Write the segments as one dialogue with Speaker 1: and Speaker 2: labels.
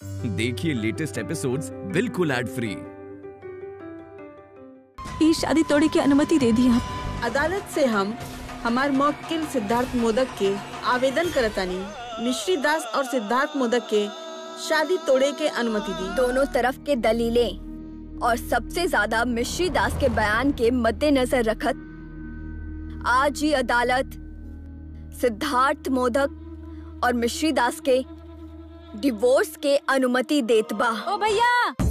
Speaker 1: देखिए latest episodes बिल्कुल ad free
Speaker 2: ये शादी तोड़े की अनुमति दे दी आप
Speaker 3: अदालत से हम हमार मौकिल सिद्धार्थ मोदक के आवेदन करतानी मिश्री दास और सिद्धार्थ मोदक के शादी तोड़े के अनुमति दी
Speaker 4: दोनों तरफ के दलीलें और सबसे ज्यादा मिश्री दास के बयान के मद्देनजर रखत आज ही अदालत सिद्धार्थ मोदक और मिश्री दास के डिवोर्स के अनुमति देत बा
Speaker 2: ओ भैया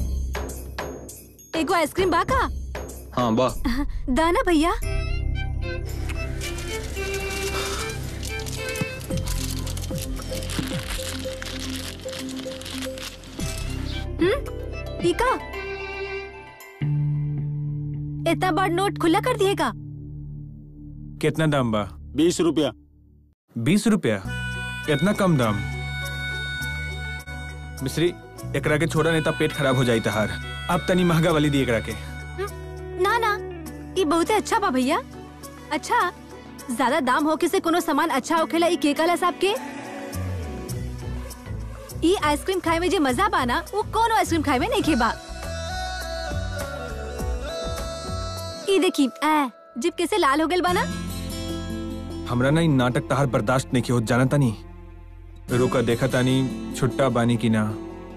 Speaker 2: एगो आइसक्रीम बा का
Speaker 5: हाँ बा
Speaker 2: दाना भैया हम्म टीका इतना बड़ नोट खुला कर दिएगा
Speaker 6: कितना दाम बा
Speaker 5: बीस रुपया
Speaker 6: बीस रुपया इतना कम दाम मिश्री एकरा के छोड़ा नहीं तो पेट खराब हो जाई तहार अब तनी महंगा वाली दी एकरा के
Speaker 2: ना ना ये बहुत अच्छा बा भैया अच्छा ज्यादा दाम होके से कोनो सामान अच्छा होखेला ई के कहला साहब के ई आइसक्रीम खाए में जे मजा बा ना वो कोनो आइसक्रीम खाए में नहीं खे बा ई देखी आ जिप कैसे लाल हो गइल बा ना
Speaker 6: हमरा ना इ नाटक तहार बर्दाश्त नहीं की हो जाना तानी रुका देखा तानी छुट्टा बानी की ना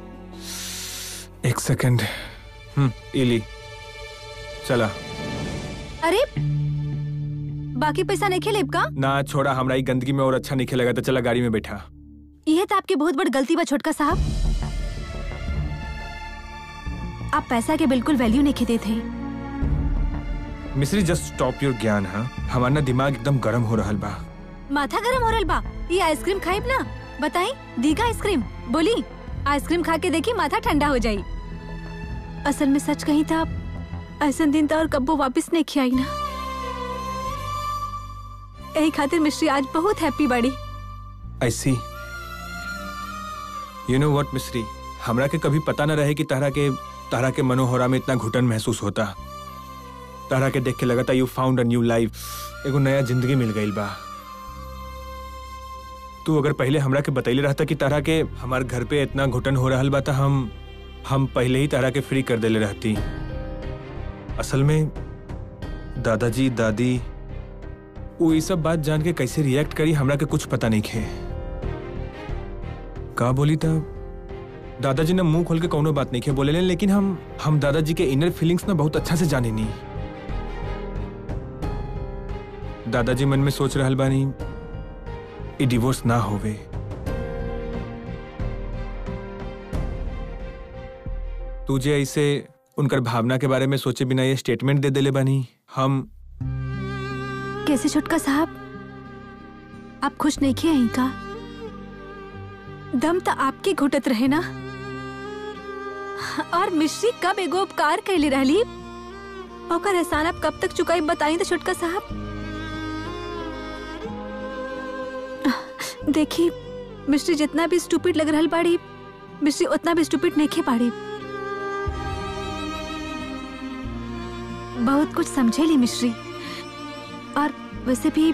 Speaker 6: एक सेकंड हम्म इली चला
Speaker 2: अरे बाकी पैसा नहीं खेलेब का
Speaker 6: ना छोड़ा हमरा ई गंदगी में और अच्छा नहीं खेलेगा तो चला गाड़ी में बैठा
Speaker 2: यह तो आपकी बहुत बड़ी गलती बा छोटका साहब आप पैसा के बिल्कुल वैल्यू नहीं खेते थे
Speaker 6: मिश्री जस्ट स्टॉप योर ज्ञान हाँ हमारा ना दिमाग एकदम गर्म हो रहल बा
Speaker 2: माथा गरम हो रहल बा ये आइसक्रीम खाइब ना बताई दीगा आइसक्रीम बोली आइसक्रीम खा के देखी माथा ठंडा हो जाई असल में सच कही था ऐसा दिन तो और कब्बो वापस नहीं खियाई ना यही खातिर मिश्री आज बहुत हैप्पी बड़ी
Speaker 6: ऐसी यू नो व्हाट मिश्री हमरा के कभी पता न रहे कि तारा के तारा के मनोहरा में इतना घुटन महसूस होता तारा के देख के लगता you found a new life एगो नया जिंदगी मिल गई बा तू अगर पहले हमरा के बतैले रहता कि तारा के हमार घर पे इतना घुटन हो रहल बा त हम हम पहले ही तारा के फ्री कर देले रहती असल में दादाजी दादी वो ये सब बात जान के कैसे रिएक्ट करी हमरा के कुछ पता नहीं खे का बोली था दादाजी ने मुंह खोल के कौनो बात नहीं खे बोले लेकिन हम हम दादाजी के इनर फीलिंग्स ना बहुत अच्छा से जाने नहीं दादाजी मन में सोच रहल बानी ई डिवोर्स ना होवे तुझे ऐसे उनकर भावना के बारे में सोचे बिना ये स्टेटमेंट दे देले बानी हम
Speaker 2: कैसे छोटका साहब आप खुश नहीं किए यहीं का दम तो आपके घुटत रहे ना और मिश्री कब एगो उपकार कैले रहली ओकर एहसान आप कब तक चुकाई बताई तो छोटका साहब देखी मिश्री जितना भी स्टूपिड लग रहल बाड़ी मिश्री उतना भी स्टूपिड नहीं खे पाड़ी बहुत कुछ समझेली मिश्री और वैसे भी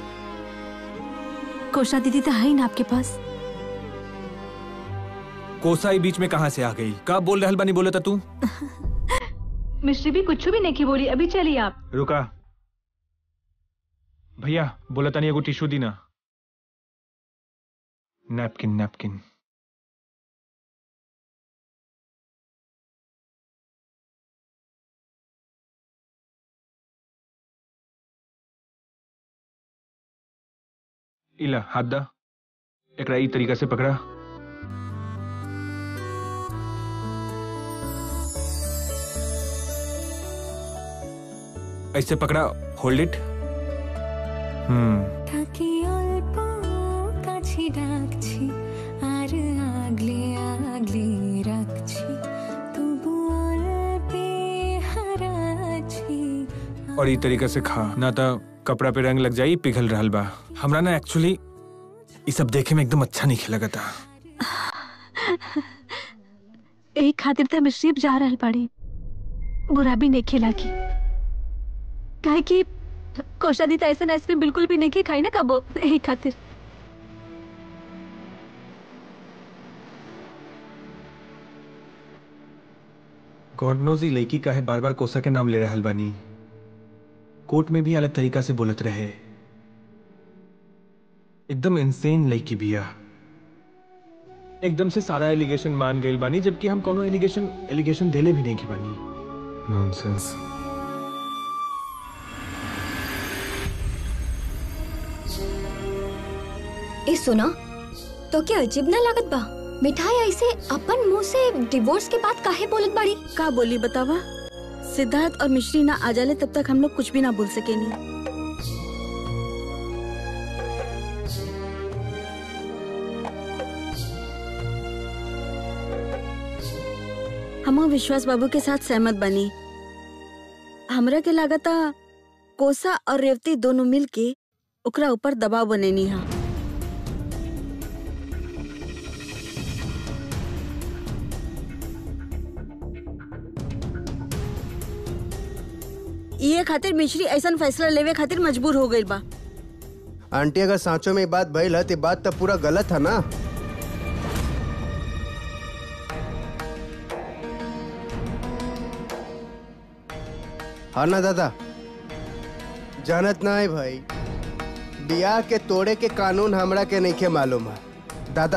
Speaker 2: कोशा दीदी तो है ही ना आपके पास
Speaker 6: कोसाई बीच में कहां से आ गई का बोल रहल बानी बोले था तू
Speaker 2: मिश्री भी कुछ भी नहीं की बोली अभी चलिए आप
Speaker 6: रुका भैया बोला तानी एगो टिश्यू दी ना नैपकिन नैपकिन इला हाथ दा एकरा ई तरीका से पकड़ा ऐसे पकड़ा होल्ड इट हम्म
Speaker 7: থাকি অল্প কাছে ডাকছি আর আগলে আগলে রাখছি তবু অল্পে হারাচ্ছি
Speaker 6: और ई तरीका से खा ना तो कपड़ा पे रंग लग जाई पिघल रहल बा हमरा ना एक्चुअली ई सब देखे में एकदम अच्छा नहीं लगता
Speaker 2: एक खातिर तो मिश्री अब जा रहल बाड़ी बुरा भी नहीं खेला की काहे कि कोशा दी तो ऐसा आइसक्रीम बिल्कुल भी नहीं की खाई ना कबो एक खातिर
Speaker 6: गॉड नोज ई लड़की का है बार बार कोसा के नाम ले रहल बानी कोर्ट में भी अलग तरीका से बोलत रहे एकदम इंसेन लड़की बिया एकदम से सारा एलिगेशन मान गई बानी जबकि हम कोनो एलिगेशन एलिगेशन देले भी नहीं की बानी नॉनसेंस
Speaker 4: ए सुना तो क्या अजीब ना लागत बा मिठाई ऐसे अपन मुंह से डिवोर्स के बाद काहे बोलत बाड़ी
Speaker 3: का बोली बतावा सिद्धार्थ और मिश्री ना आ जाले तब तक हम लोग कुछ भी ना बोल सके नहीं हम विश्वास बाबू के साथ सहमत बनी हमरा के लागता कोसा और रेवती दोनों मिल के ओकरा ऊपर दबाव बनेनी हा ये खातिर मिश्री ऐसा फैसला लेवे खातिर मजबूर हो गई बा
Speaker 5: आंटी अगर सांचो में ये बात भइल है तो बात तो पूरा गलत है ना हाँ ना दादा जानत ना है भाई बियाह के तोड़े के कानून हमरा के नहीं के मालूम है दादा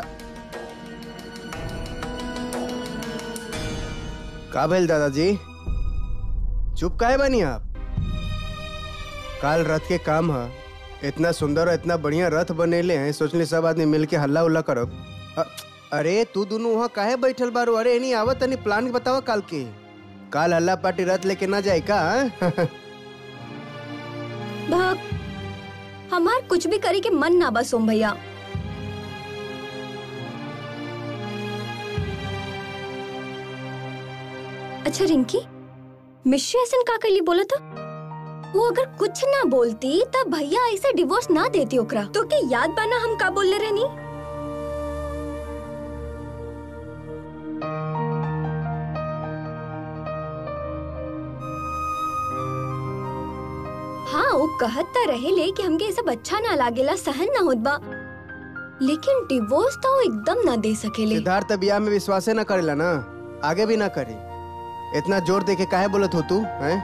Speaker 5: का भइल दादाजी चुप काहे बनी आप काल रथ के काम है इतना सुंदर और इतना बढ़िया रथ बनेले हैं सोचले सब आदमी मिल के हल्ला उल्ला करब अ- अरे तू दोनों वहाँ काहे बैठल बारू अरे नहीं आवत तनी प्लान बतावा काल के काल हल्ला पार्टी रथ लेके ना जाए का हाँ?
Speaker 4: भाग हमार कुछ भी करे के मन ना बा सोम भैया अच्छा रिंकी मिश्री ऐसा का कर ली बोला था वो अगर कुछ ना बोलती तब भैया ऐसे डिवोर्स ना देती ओकरा तो के याद बाना हम का बोलले रहनी हाँ वो कहत त रहे ले कि हमके ये सब अच्छा ना लागेला सहन ना होत बा लेकिन डिवोर्स तो वो एकदम ना दे सकेले
Speaker 5: सिद्धार्थ बियाह में विश्वासे ना करेला ना आगे भी ना करे इतना जोर दे के काहे बोलत हो तू हैं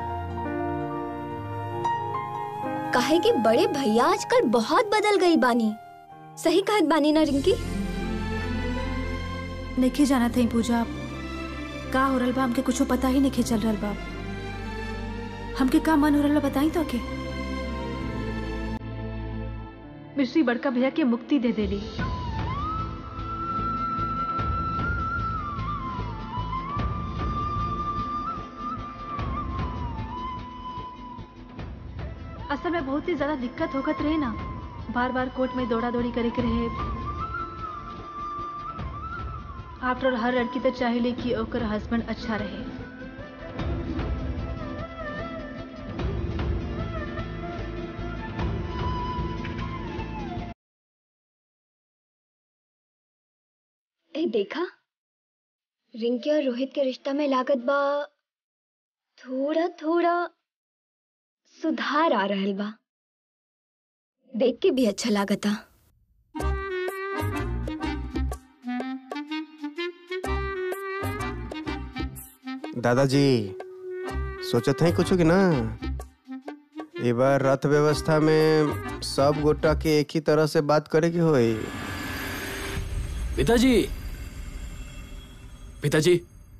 Speaker 4: काहे कि बड़े भैया आजकल बहुत बदल गई बानी सही कहत बानी ना रिंकी
Speaker 2: नहीं जाना था पूजा का हो रहल बा हमके कुछो पता ही नहीं चल रहल बा हमके का मन हो रहल बा बताई तो के मिश्री बड़का भैया के मुक्ति दे देली असल में बहुत ही ज्यादा दिक्कत होकत रहे ना बार बार कोर्ट में दौड़ा दौड़ी करे के रहे आफ्टर हर लड़की तो चाहेले कि ओकर हस्बैंड अच्छा रहे
Speaker 4: ए देखा रिंकी और रोहित के रिश्ता में लागत बा थोड़ा थोड़ा सुधार आ रहल बा देख के भी अच्छा लागता
Speaker 5: दादाजी सोचत है कुछ कि ना ए बार रथ व्यवस्था में सब गोटा के एक ही तरह से बात करे के होई
Speaker 8: पिताजी पिताजी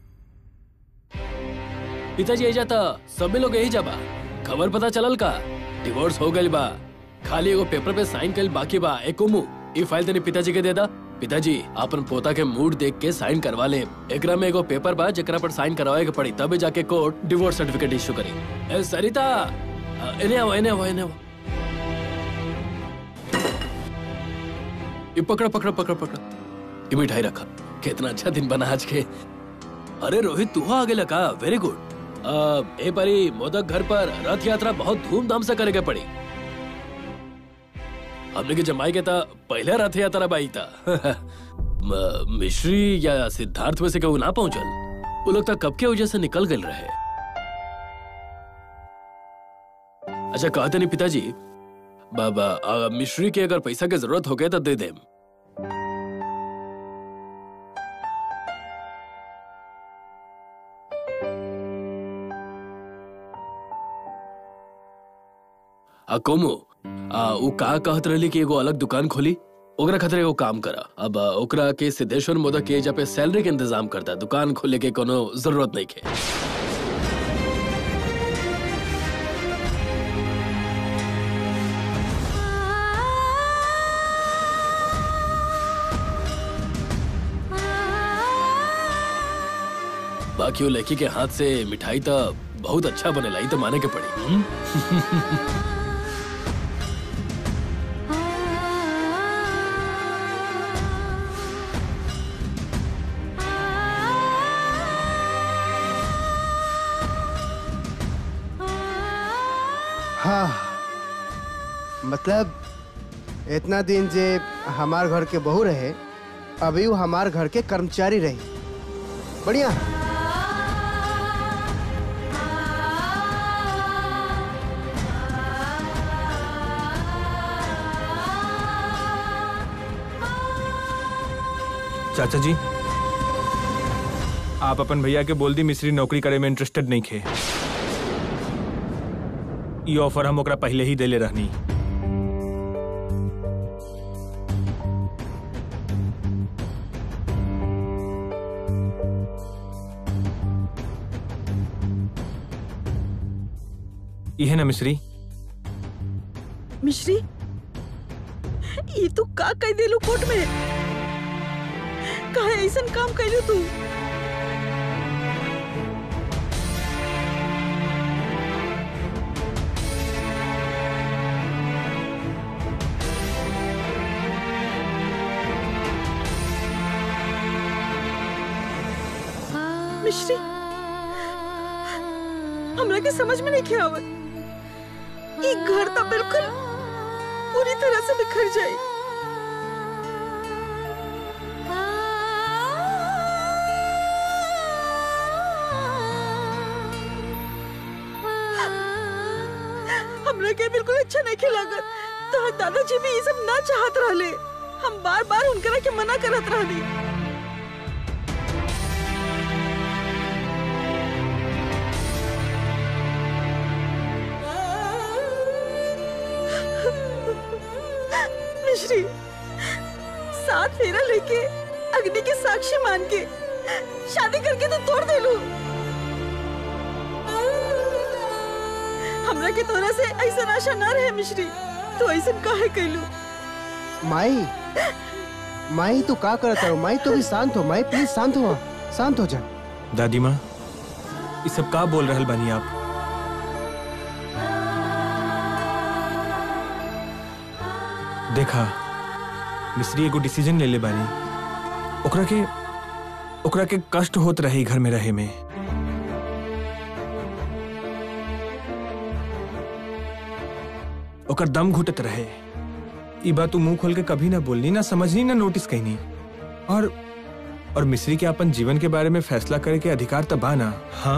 Speaker 8: पिताजी यही जाता सभी लोग यही जाबा खबर पता चलल का डिवोर्स हो गइल बा खाली एगो पेपर पे साइन कइल बाकी बा एको मुंह ई फाइल तनी पिताजी के दे दा पिताजी अपन पोता के मूड देख के साइन करवा ले एकरा में एगो पेपर बा जेकरा पर साइन करवाए के पड़ी तबे जाके कोर्ट डिवोर्स सर्टिफिकेट इशू करी ए सरिता अ, एने आओ एने आओ एने आओ ये पकड़ा पकड़ा पकड़ा पकड़ा ये मिठाई रखा कितना अच्छा दिन बना आज के अरे रोहित तू आ गेला का वेरी गुड ए परी मोदक घर पर रथ यात्रा बहुत धूमधाम से करे के पड़ी हमने के जमाई के था पहले रथ यात्रा बाई था म- मिश्री या सिद्धार्थ में से कहू ना पहुंचल वो लोग तक कब के वजह से निकल गए रहे अच्छा कहते नहीं पिताजी बाबा अ, मिश्री के अगर पैसा की जरूरत हो गए तो दे देम आ कोमो आ उ का कहत रहली कि एगो अलग दुकान खोली ओकरा खातिर एगो काम करा अब आ, ओकरा के सिद्धेश्वर मोदक के एजा पे सैलरी के इंतजाम करता दुकान खोले के कोनो जरूरत नहीं के बाकी वो लड़की के हाथ से मिठाई तो बहुत अच्छा बनेला ई तो माने के पड़ी हम्म?
Speaker 5: हाँ मतलब इतना दिन जे हमार घर के बहू रहे अभी वो हमार घर के कर्मचारी रही बढ़िया
Speaker 6: चाचा जी आप अपन भैया के बोल दी मिस्री नौकरी करे में इंटरेस्टेड नहीं खे ये ऑफर हम ओकरा पहले ही देले रहनी ये ना मिश्री
Speaker 3: मिश्री ये तू का कह देलू कोर्ट में काहे ऐसन काम कैलू तू मिश्री हमरा के समझ में नहीं आवत ये घर तो बिल्कुल पूरी तरह से बिखर जाए हमरा के बिल्कुल अच्छा नहीं लागत तो दादाजी भी ये सब ना चाहत रहले हम बार बार उनकरा के मना करत रहली मिश्री साथ फेरा लेके अग्नि के साक्षी मान के शादी करके तो तोड़ दे लू हमरा के तोरा से ऐसा आशा ना रहे मिश्री तो ऐसा काहे कैलू
Speaker 5: माई माई तू का करत हो माई तू भी शांत हो माई प्लीज शांत हो शांत हो जा
Speaker 6: दादी माँ ये सब का बोल रहल बानी आप देखा मिस्री एगो डिसीजन ले ले बानी ओकरा के ओकरा के कष्ट होत रहे घर में रहे में ओकर दम घुटत रहे ई बात तू मुंह खोल के कभी ना बोलनी ना समझनी ना नोटिस कहनी और और मिस्री के अपन जीवन के बारे में फैसला करे के अधिकार तब बा ना हाँ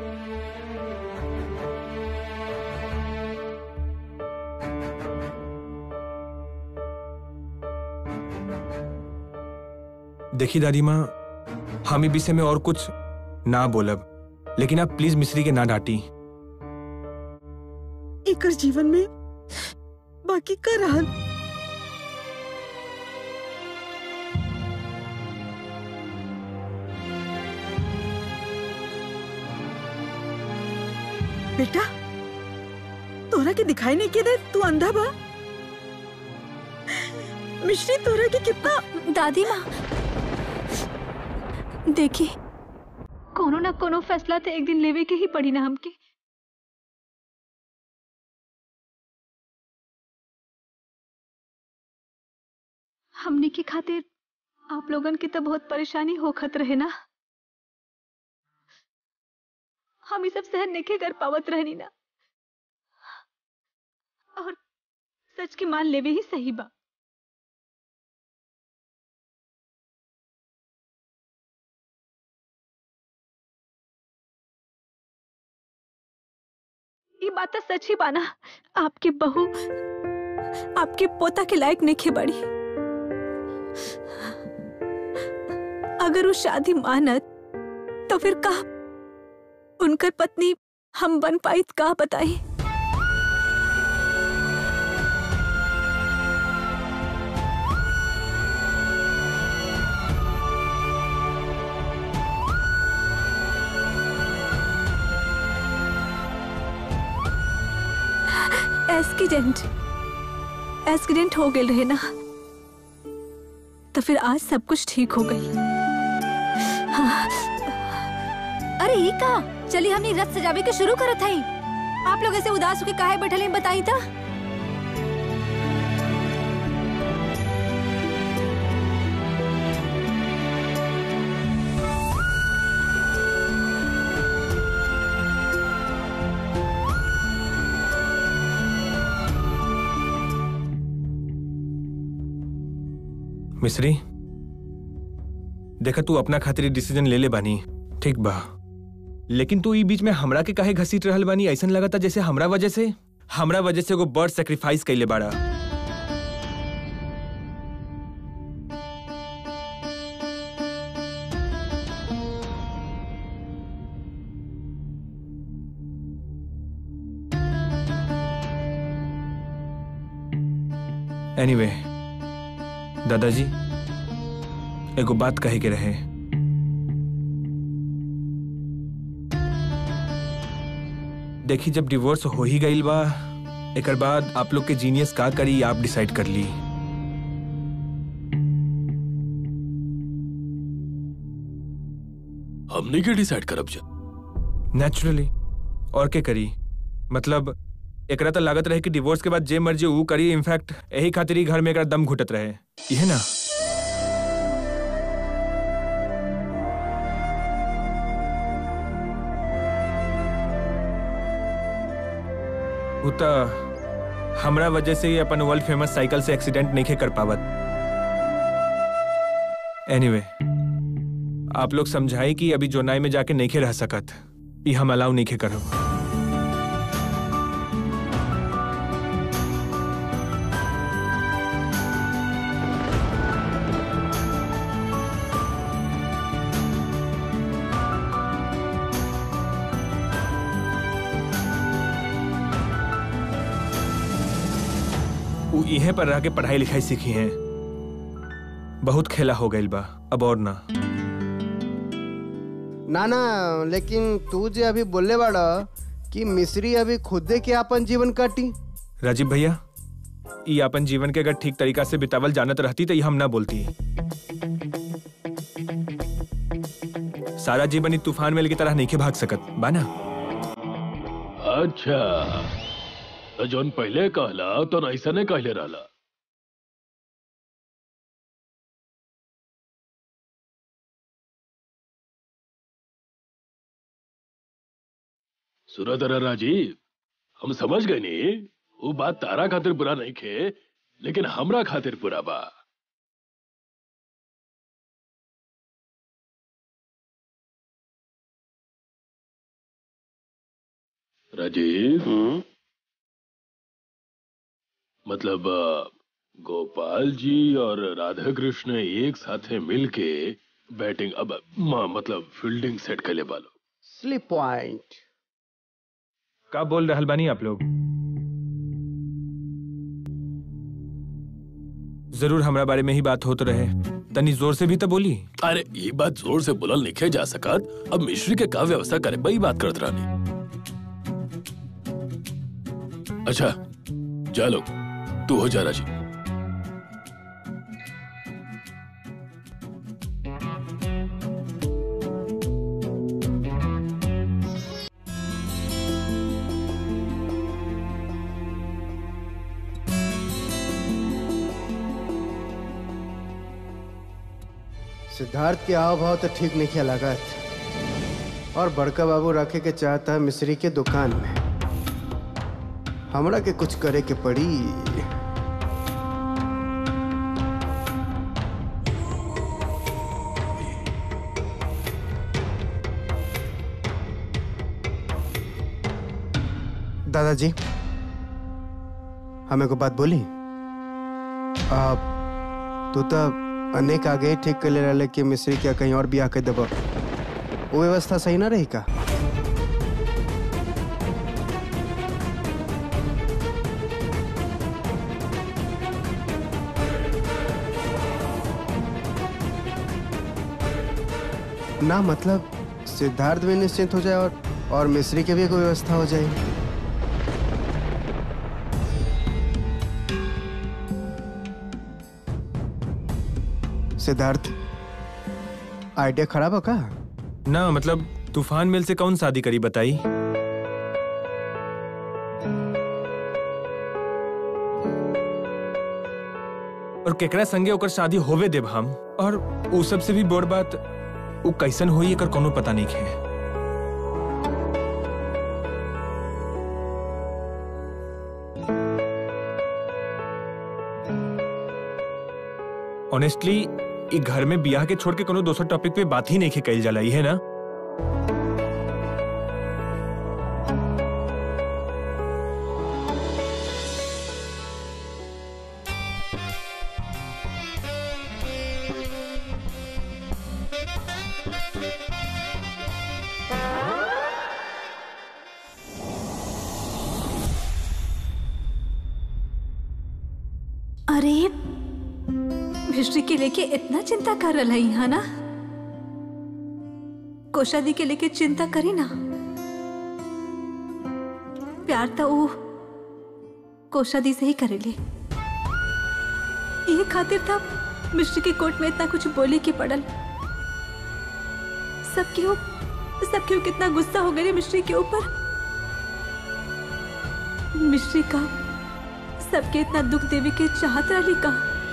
Speaker 6: देखी दादी माँ हम ई विषय में और कुछ ना बोलब लेकिन आप प्लीज मिस्री के ना डांटी
Speaker 3: एकर जीवन में बाकी का रहल बेटा तोरा के दिखाई नहीं के दे तू अंधा बा मिश्री तोरा के कितना
Speaker 2: दादी माँ देखी कोनो ना कोनो फैसला तो एक दिन लेवे के ही पड़ी ना हमके हमने की खातिर आप लोगन की तो बहुत परेशानी होखत रहे ना हम ये सब सहन नहीं कर पावत रहनी ना और सच के मान लेवे ही सही बा ये बात तो सच ही बाना आपके बहू आपके पोता के लायक नहीं बड़ी अगर वो शादी मानत तो फिर का उनकर पत्नी हम बन पाई का बताई एक्सीडेंट एक्सीडेंट हो गए रहे ना तो फिर आज सब कुछ ठीक हो गई हाँ। अरे ये का चलिए हमने रथ सजावे के शुरू करत हई आप लोग ऐसे उदास होके काहे बैठल हैं बताई था
Speaker 6: मिश्री देखा तू अपना खातिर डिसीजन ले ले बानी ठीक बा लेकिन तू ई बीच में हमरा के काहे घसीट रहल बानी ऐसन लगता जैसे हमरा वजह से हमरा वजह से एगो बर्ड सेक्रीफाइस कैले बाड़ा एनीवे anyway, दादाजी एगो बात कहे के रहे देखी जब डिवोर्स हो ही गईल बा एकर बाद आप लोग के जीनियस का करी आप डिसाइड कर ली
Speaker 8: हमने क्या डिसाइड करब जा
Speaker 6: नेचुरली और के करी मतलब एकरा तो लागत रहे कि डिवोर्स के बाद जे मर्जी ऊ करी इनफैक्ट यही खातिर ही घर में एकरा दम घुटत रहे यह ना ऊ तो हमरा वजह से ही अपन वर्ल्ड फेमस साइकिल से एक्सीडेंट नहीं कर पावत एनीवे anyway, आप लोग समझाई कि अभी जोनाई में जाके नहीं रह सकत ई हम अलाउ नहीं करब ऊ इहे पर रह के पढ़ाई लिखाई सीखी हैं बहुत खेला हो गइल बा अब और ना
Speaker 5: ना ना लेकिन तू जे अभी बोले बाड़ा कि मिस्री अभी खुदे के अपन जीवन काटी
Speaker 6: राजीव भैया ई अपन जीवन के अगर ठीक तरीका से बितावल जानत रहती तो ये हम ना बोलती सारा जीवन ई तूफान मेल की तरह नहीं के भाग सकत बाना
Speaker 8: अच्छा तो जोन पहले कहला तो ऐसा ने कहले रहला सुरदरा राजीव हम समझ गए नी वो बात तारा खातिर बुरा नहीं खे लेकिन हमरा खातिर बुरा बा राजीव मतलब अ, गोपाल जी और राधा कृष्ण एक साथ मिलके बैटिंग अब म- मतलब फील्डिंग सेट कर ले बालो
Speaker 5: स्लिप पॉइंट
Speaker 6: का बोल रहल बानी आप लोग जरूर हमरा बारे में ही बात होत रहे तनी जोर से भी तो बोली
Speaker 8: अरे ये बात जोर से बोलल लिखे जा सकत अब मिश्री के का व्यवस्था करे बई बात करत रहनी अच्छा जा लोग तू हो जा राजी
Speaker 5: सिद्धार्थ के हाव भाव तो ठीक नहीं किया लागत और बड़का बाबू रखे के चाहता है मिस्री के दुकान में हमरा के कुछ करे के पड़ी दादाजी हमें को बात बोली आप तू तो अनेक आगे ठीक कर ले रहे कि मिस्री क्या कहीं और भी आके दबा वो व्यवस्था सही ना रही का ना मतलब सिद्धार्थ भी निश्चिंत हो जाए और और मिस्री की भी कोई व्यवस्था हो जाए सिद्धार्थ आइडिया खराब है का
Speaker 6: ना मतलब तूफान मिल से कौन शादी करी बताई और केकरा संगे ओकर शादी होवे देब हम और उ सब से भी बड़ बात उ कैसन होई एकर कोनो पता नहीं है ऑनेस्टली ई घर में बियाह के छोड़ के कोनो दोसर टॉपिक पे बात ही नहीं के कइल जाला ई है ना
Speaker 2: अरे हिस्ट्री के लेके इतना चिंता कर रहा है यहाँ ना कोशादी के लेके चिंता करी ना प्यार तो वो कोशादी से ही करेले ये खातिर था मिस्ट्री के कोर्ट में इतना कुछ बोले की पड़ल सब क्यों सब क्यों कितना गुस्सा हो गए मिस्ट्री के ऊपर मिस्ट्री का सबके इतना दुख देवी के चाहत रही का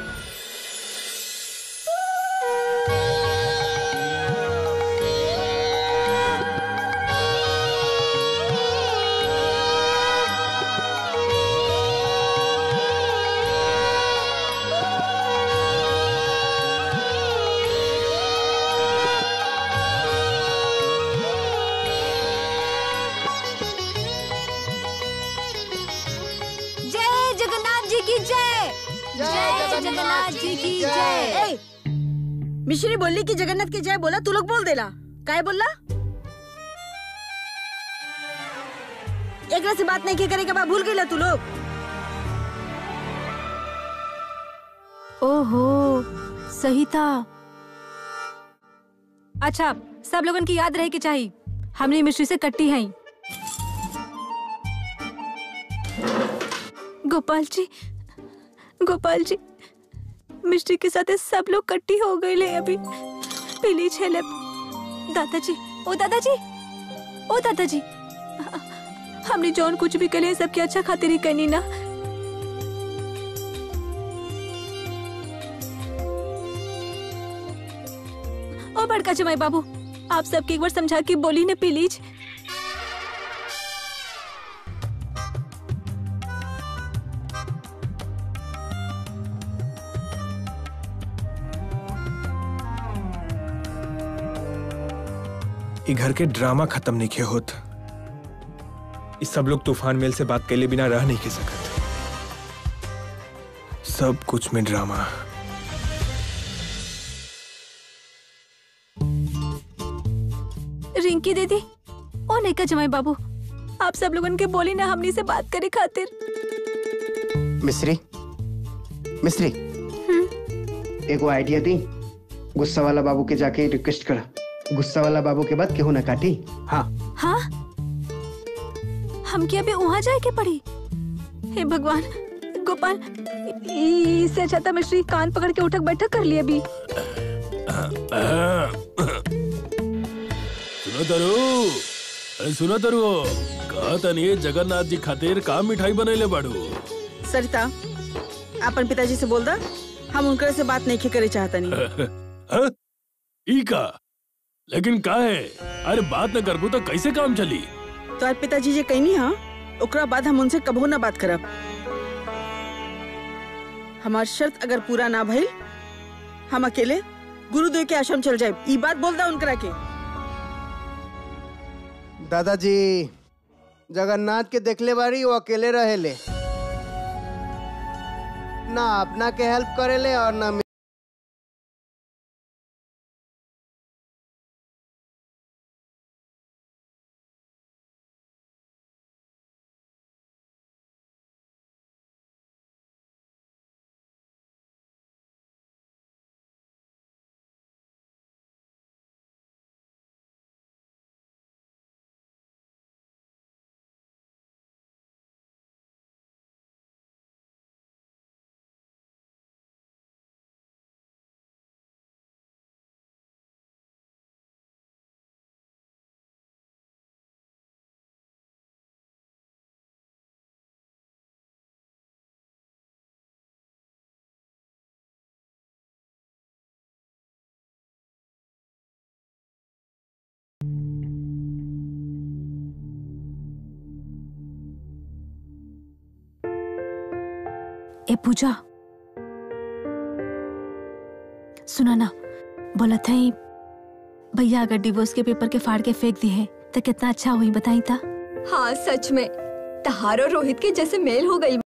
Speaker 3: जय जगन्नाथ जी की जय जय जगन्नाथ जी की जय मिश्री बोली कि जगन्नाथ की जय बोला तू लोग बोल देला काय बोलला एकरा से बात नहीं के करेगा बा भूल गईला तू लोग
Speaker 2: ओहो सही था अच्छा सब लोगन की याद रहे कि चाहिए हमने मिश्री से कट्टी है गोपाल जी गोपाल जी मिश्री के साथ सब लोग कट्टी हो गए ले अभी पीली छेले दादाजी ओ दादाजी ओ दादाजी हमने जौन कुछ भी करे सबके अच्छा खातिर ही करनी ना ओ बड़का जमाई बाबू आप सबके एक बार समझा के बोली ने प्लीज
Speaker 6: ई घर के ड्रामा खत्म नहीं के होत ई सब लोग तूफान मेल से बात कैले बिना रह नहीं के सकत सब कुछ में ड्रामा
Speaker 2: रिंकी दीदी ओ नहीं का जमाई बाबू आप सब लोगन के बोली ना हमनी से बात करे खातिर
Speaker 5: मिस्री मिस्री एगो आइडिया दी गुस्सा वाला बाबू के जाके रिक्वेस्ट करा गुस्सा वाला बाबू के बाद केहू ना काटी हाँ
Speaker 2: हाँ हम क्या अभी वहाँ जाए के पड़ी हे भगवान गोपाल ई- इससे अच्छा था मिश्री कान पकड़ के उठक बैठक कर लिए अभी
Speaker 8: सुनो तरु अरे सुनो तरु कहा तनी जगन्नाथ जी खातिर का मिठाई बनैले बाड़ू
Speaker 3: सरिता अपन पिताजी से बोल दा हम उनकर से बात नहीं करे चाहता नहीं
Speaker 8: हाँ? ई का लेकिन का है अरे बात न करबू तो कैसे काम चली
Speaker 3: तो आज पिताजी जे कहनी हाँ ओकरा बाद हम उनसे कबो ना बात करब हमार शर्त अगर पूरा ना भइल हम अकेले गुरुदेव के आश्रम चल जाए ई बात बोल दा उनकरा के
Speaker 5: दादाजी जगन्नाथ के देखले बारी वो अकेले रहेले ना अपना के हेल्प करेले और ना
Speaker 2: ए पूजा सुना ना बोला था ही, भैया अगर डिवोर्स के पेपर के फाड़ के फेंक दिए है तो कितना अच्छा हुई बताई था
Speaker 4: हाँ सच में तहार और रोहित के जैसे मेल हो गई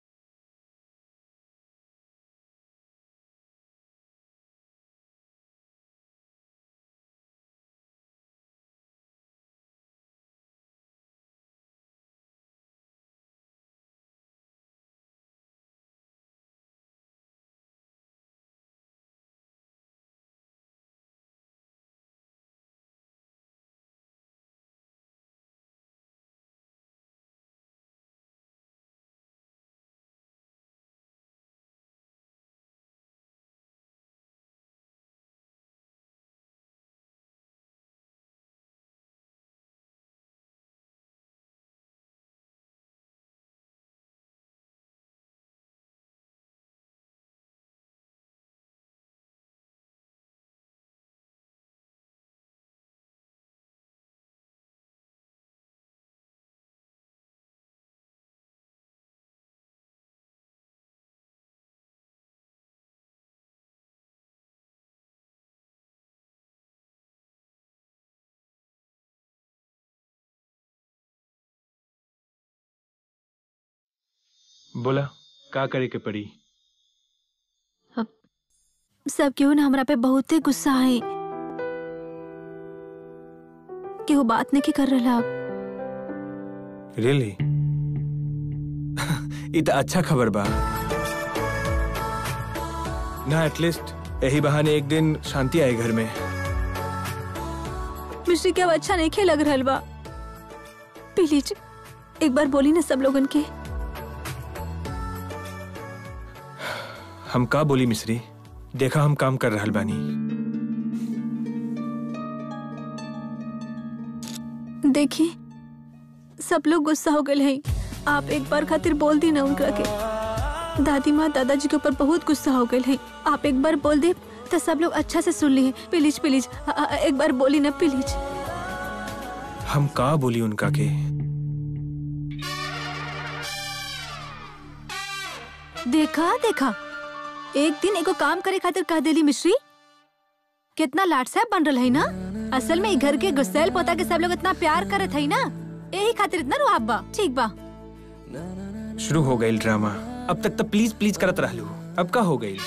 Speaker 6: बोला का करे के पड़ी
Speaker 2: सब क्यों ना हमरा पे बहुते गुस्सा है कि वो बात नहीं कर रहा
Speaker 6: रियली ये तो अच्छा खबर बा ना एटलीस्ट यही बहाने एक दिन शांति आए घर में
Speaker 2: मिश्री के अब अच्छा नहीं खे लग रहा बा प्लीज एक बार बोली ना सब लोगन के
Speaker 6: हम का बोली मिश्री देखा हम काम कर रहल बानी
Speaker 2: देखी सब लोग गुस्सा हो गए हैं आप एक बार खातिर बोल दी ना उनका के दादी माँ दादाजी के ऊपर बहुत गुस्सा हो गए हैं आप एक बार बोल दे तो सब लोग अच्छा से सुन लिए प्लीज प्लीज अ- अ- एक बार बोली ना प्लीज
Speaker 6: हम का बोली उनका के
Speaker 2: देखा देखा एक दिन एगो काम करे खातिर कह देली मिश्री कितना लाट साहब बन रहा है ना असल में ई घर के गुस्सेल पोता के सब लोग इतना प्यार करत है ना यही खातिर इतना रुआब बा ठीक बा
Speaker 6: शुरू हो गई ड्रामा अब तक तो प्लीज प्लीज करत रहलू अब का हो गई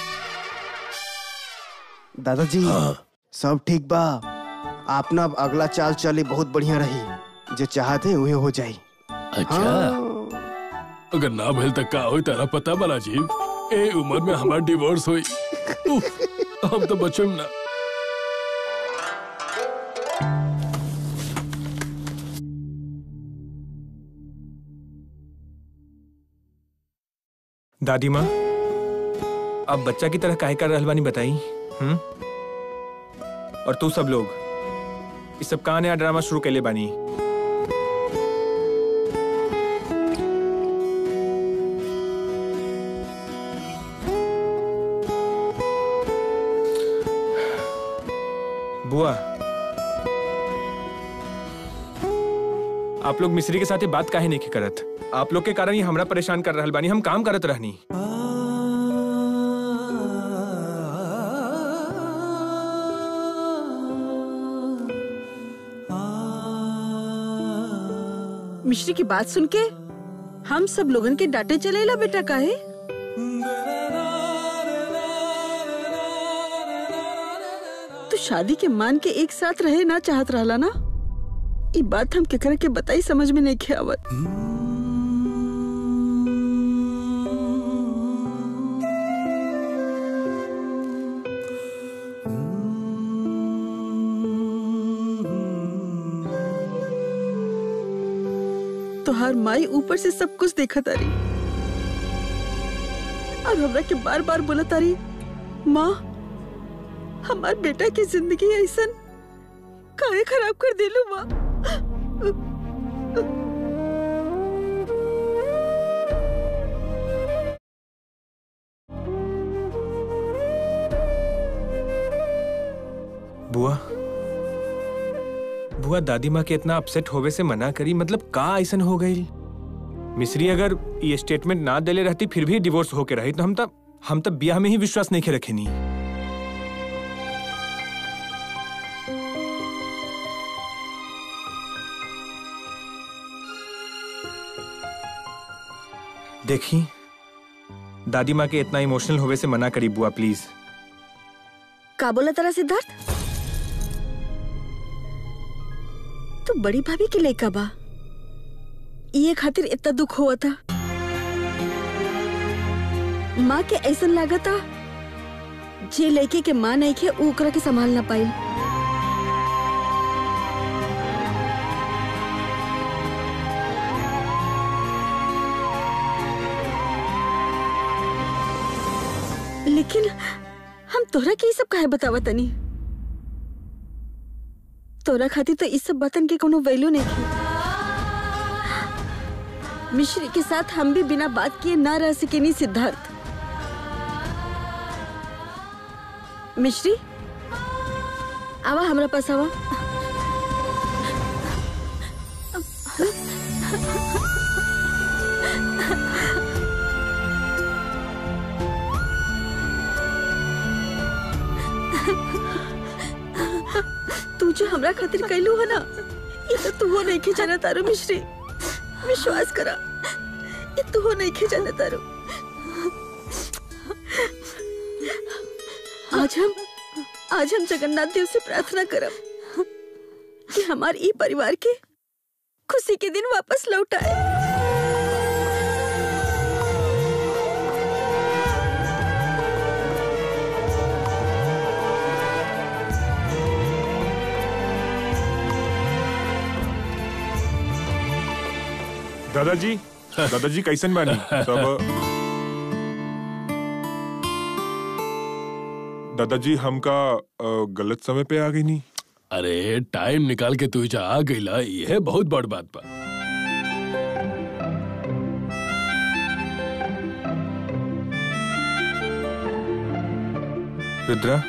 Speaker 5: दादाजी सब ठीक बा आप ना अब अगला चाल चली बहुत बढ़िया रही जो चाहते उहे हो जाई
Speaker 8: अच्छा
Speaker 5: हाँ।
Speaker 8: अगर ना भइल त का होई तारा पता बा राजीव ए उम्र में हमार डिवोर्स होई उफ, हम तो बच्चे में ना
Speaker 6: दादी माँ अब बच्चा की तरह काहे कर रहल बानी बताई हम्म और तू सब लोग इस सब का नया ड्रामा शुरू कैले बानी बुआ आप लोग मिस्री के साथ ये बात काहे नहीं करत आप लोग के कारण ही हमरा परेशान कर रहल बानी हम काम करत रहनी
Speaker 3: मिश्री की बात सुन के हम सब लोगन के डांटे चलेला बेटा काहे तू शादी के मान के एक साथ रहे ना चाहत रहला ना ई बात हम केकरा के बताई समझ में नहीं के आवत तोहार माई ऊपर से सब कुछ देखा तारी और हमरा के बार बार बोला तारी माँ हमार बेटा की जिंदगी ऐसन काहे खराब कर दिलू माँ
Speaker 6: बुआ बुआ दादी माँ के इतना अपसेट होवे से मना करी मतलब का ऐसन हो गई मिस्री अगर ये स्टेटमेंट ना देले रहती फिर भी डिवोर्स होके रही तो हम तब हम तब ब्याह में ही विश्वास नहीं के रखे नहीं देखी दादी माँ के इतना इमोशनल होवे से मना करी बुआ प्लीज
Speaker 3: का बोला तारा सिद्धार्थ तो बड़ी भाभी के लइका बा ये खातिर इतना दुख हुआ था माँ के ऐसा लागता जे लड़के के माँ नहीं के ऊ ओकरा के संभाल ना पाई लेकिन हम तोरा के ई सब काहे बतावा तनी तोरा खातिर तो इस सब बातन के कोनो वैल्यू नहीं थी मिश्री के साथ हम भी बिना बात किए ना रह सके नहीं सिद्धार्थ मिश्री आवा हमरा पास आवा तू जो हमरा खातिर कैलू है ना ये तो तू हो नहीं के जाना तारो मिश्री विश्वास करा ये तू हो नहीं के जाना तारो आज हम आज हम जगन्नाथ देव से प्रार्थना करब कि हमारे ई परिवार के खुशी के दिन वापस लौट आए
Speaker 9: दादाजी दादाजी कैसन बानी सब दादाजी हमका अ, गलत समय पे आ गई नी
Speaker 8: अरे टाइम निकाल के तू जा आ गईला यह बहुत बड़ बात बा
Speaker 6: रुद्रा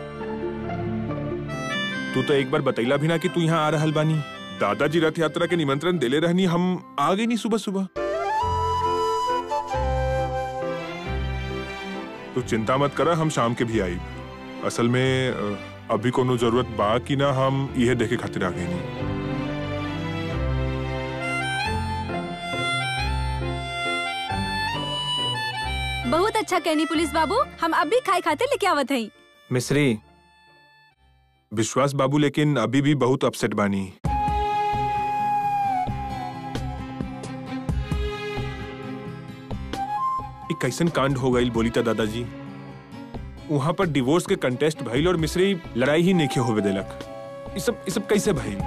Speaker 9: तू तो एक बार बतैला भी ना कि तू यहाँ आ रहल बानी दादाजी रथ यात्रा के निमंत्रण देले रहनी हम आ गई नी सुबह सुबह तू चिंता मत करा हम शाम के भी आई असल में अ, अभी कोनो जरूरत बा कि ना हम यह देखे खातिर आ गई नी
Speaker 2: बहुत अच्छा कहनी पुलिस बाबू हम अभी खाए खाते लेके आवत हई
Speaker 6: मिस्री
Speaker 9: विश्वास बाबू लेकिन अभी भी बहुत अपसेट बानी ई कैसन कांड हो गई बोली था दादाजी वहां पर डिवोर्स के कंटेस्ट भइल और मिस्री लड़ाई ही नहीं होवे देलक ई सब ई सब कैसे भइल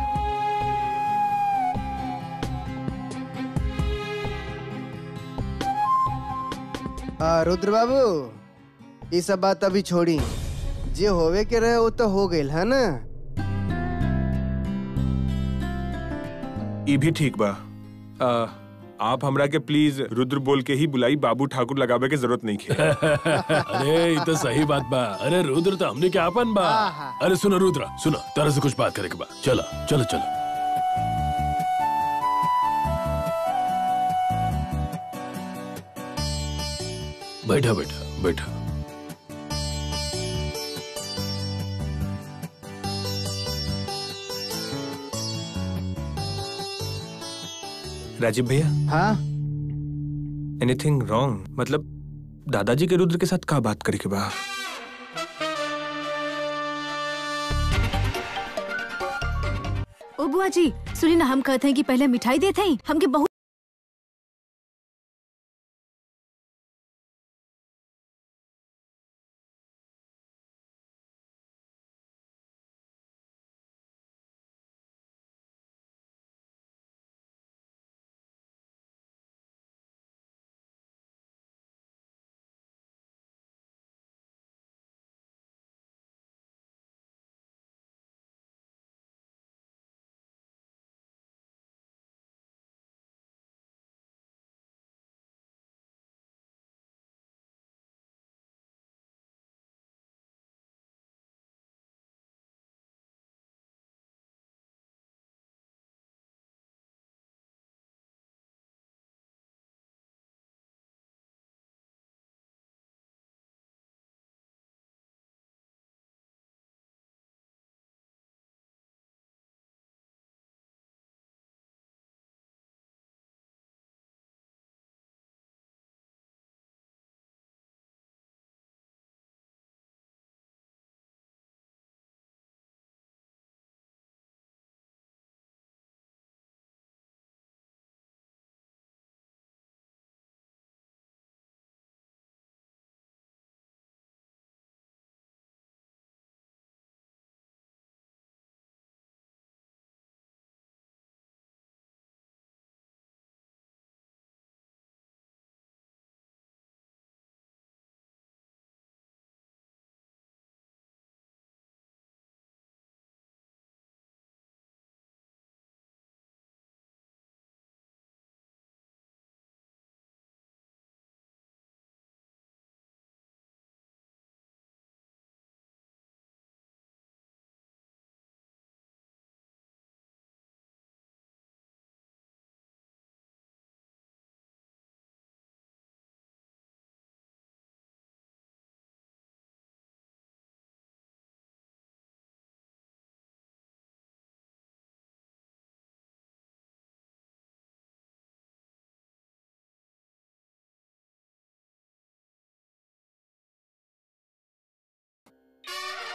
Speaker 5: आ, रुद्र बाबू ये सब बात अभी छोड़ी जे होवे के रहे वो तो हो गइल है ना
Speaker 9: ई भी ठीक बा आ, आप हमरा के प्लीज रुद्र बोल के ही बुलाई बाबू ठाकुर लगावे के जरूरत नहीं खे
Speaker 8: अरे ये तो सही बात बा अरे रुद्र तो हमने क्या अपन बा अरे सुनो रुद्र सुनो तरह से कुछ बात करे के बा चलो चलो चलो बैठा बैठा बैठा
Speaker 6: राजीव भैया
Speaker 5: हाँ
Speaker 6: एनीथिंग रॉन्ग मतलब दादाजी के रुद्र के साथ का बात करे के बा
Speaker 2: ओ बुआ जी सुनी ना हम कहते हैं कि पहले मिठाई देते हैं हमके बहुत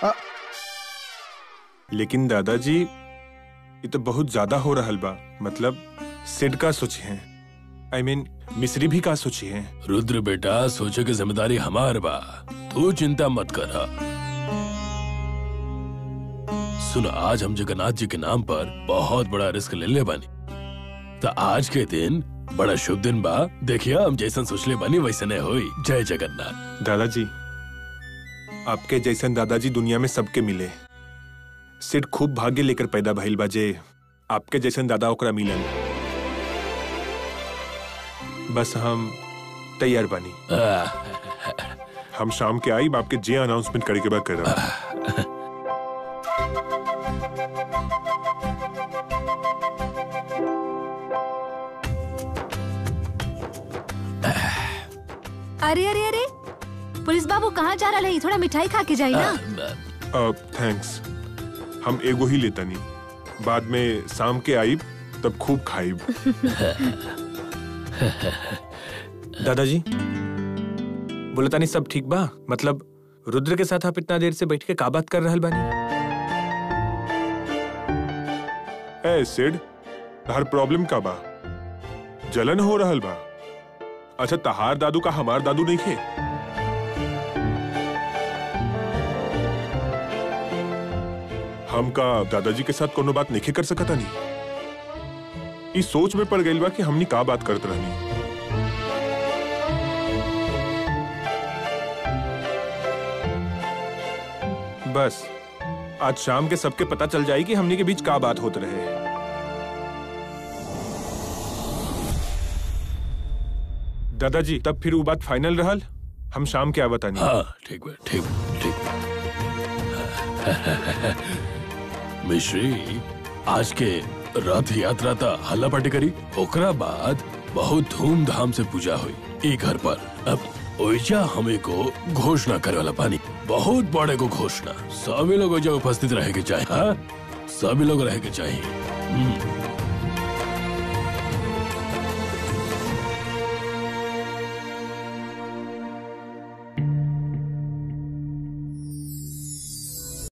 Speaker 9: लेकिन दादाजी ये तो बहुत ज्यादा हो रहा बा मतलब सिड का सोचे हैं आई I मीन mean, मिस्री भी का सोची है
Speaker 8: रुद्र बेटा सोचे की जिम्मेदारी हमार बा तू चिंता मत कर सुन आज हम जगन्नाथ जी के नाम पर बहुत बड़ा रिस्क ले ले बानी तो आज के दिन बड़ा शुभ दिन बा देखिए हम जैसन सोचले बानी वैसे नहीं हुई जय जगन्नाथ
Speaker 9: दादाजी आपके जैसन दादाजी दुनिया में सबके मिले सिड खूब भाग्य लेकर पैदा भइल बाजे आपके जैसन दादा ओकरा मिलन बस हम तैयार बानी हम शाम के आई आपके जे अनाउंसमेंट करे के बाद कर रहा हूं।
Speaker 2: अरे अरे अरे पुलिस बाबू कहाँ जा रहा है थोड़ा मिठाई खा के जाई ना
Speaker 9: थैंक्स हम एगो ही लेता नहीं बाद में शाम के आई तब खूब खाइब
Speaker 6: दादाजी बोले तानी सब ठीक बा मतलब रुद्र के साथ आप इतना देर से बैठ के का बात कर रहल बानी
Speaker 9: ए सिड हर प्रॉब्लम का बा जलन हो रहल बा अच्छा तहार दादू का हमार दादू नहीं खे हम का दादाजी के साथ कोनो बात नहीं कर सकता नहीं इस सोच में पड़ गई बा कि हमनी का बात करत रहनी बस आज शाम के सबके पता चल जाए कि हमनी के बीच का बात होते रहे दादाजी तब फिर वो बात फाइनल रहल हम शाम के आवत आनी
Speaker 8: हाँ ठीक बा ठीक ठीक मिश्री आज के रथ यात्रा था हल्ला पार्टी करी ओकरा बाद बहुत धूमधाम से पूजा हुई ई घर पर अब ओइजा हमें को घोषणा करे वाला पानी बहुत बड़े को घोषणा सभी लोग ओइजा उपस्थित रहे के चाहिए हाँ? सभी लोग रहे के चाहिए हम्म।